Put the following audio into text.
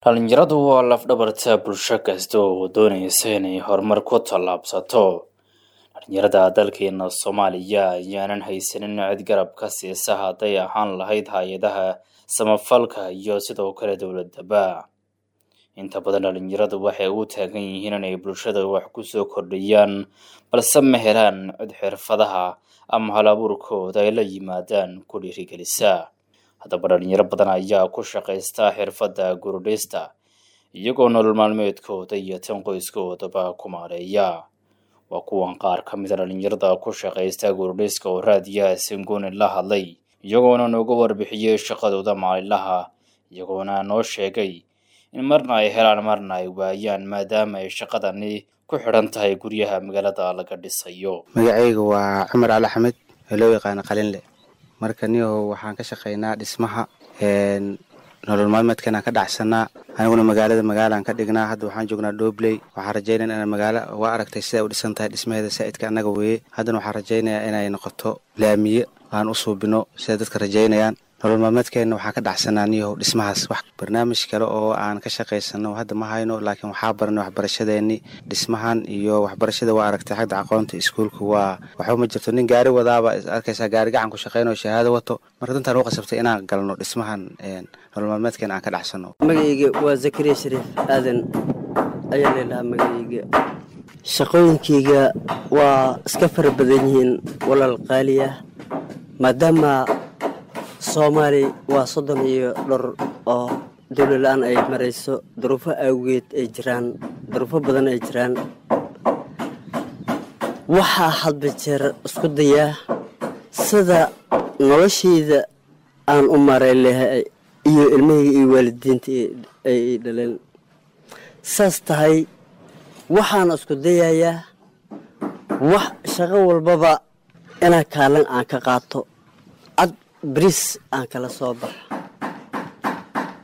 dhalinyaradu waa lafdhabarta bulsho kasta oo doonaysa inay horumar ku tallaabsato dhalinyarada dalkeena soomaaliya ayaanan haysanin cid garab ka siisa hadday ahaan lahayd hay-adaha samafalka iyo sidoo kale dowladaba inta badan dhalinyaradu waxay u taagan yihiin inay bulshada wax kusoo kordhiyaan balse ma helaan cid xirfadaha ama hal abuurkooda ay la yimaadaan ku dhiirigelisa haddaba dhalinyaro badan ayaa ku shaqaysta xirfadda gurudhista iyagoo nolol maalmeedkooda iyo tan qoyskoodaba ku maareeya waa kuwan qaar ka mida dhalinyarada ku shaqaysta gurudhiska oo raadiyaha singuni la hadlay iyagoona nooga warbixiyey shaqadooda maalinlaha iyagoona noo sheegay in marna ay helaan marna ay waayaan maadaama ay shaqadani ku xidhan tahay guryaha magaalada laga dhisayo magacayga waa cumar cali axmed ee loo yaqaano qalinle marka niyahow waxaan ka shaqaynaa dhismaha nolol maalmeedkan aan ka dhacsanaa aniguna magaalada magaalaan ka dhignaa hadda waxaan joognaa dhobley waxaan rajaynaya inaan magaalo waa aragtay siday u dhisan tahay dhismaheeda saa'idka annaga weeye haddana waxaan rajaynayaa inay noqoto laamiye aan u suubino siday dadka rajaynayaan nolol maalmeedkeenna waxaan ka dhacsanaa niyahow dhismahaas wax barnaamij kale oo aan ka shaqaysano hadda ma hayno laakiin waxaa baranay waxbarashadeenni dhismahan iyo waxbarashada waa aragtay xagda aqoonta iskuulka waa waxba ma jirto nin gaari wadaaba arkaysaa gaari gacan ku shaqaynayo shahaado wato marka dantaan u qasabtay inaan galno dhismahan nolol maalmeedkeena aan ka dhacsano magacayga waa zakariya shariif aadan ayaa leelahaa magacayga shaqooyinkayga waa iska fara badan yihiin walaal qaaliya maadaama soomaali waa soddon iyo dhowr oo dowla la-aan ay marayso duruufo awgeed ay jiraan duruufo badan ay jiraan waxaa hadba jeer isku dayaa sida noloshayda aan u maray lahay iyo ilmahayga iyo waalidiinta ay dhaleen saas tahay waxaan isku dayayaa wax shaqo walbaba inaa kaalin aan ka qaato cad bris aan kala soo baxa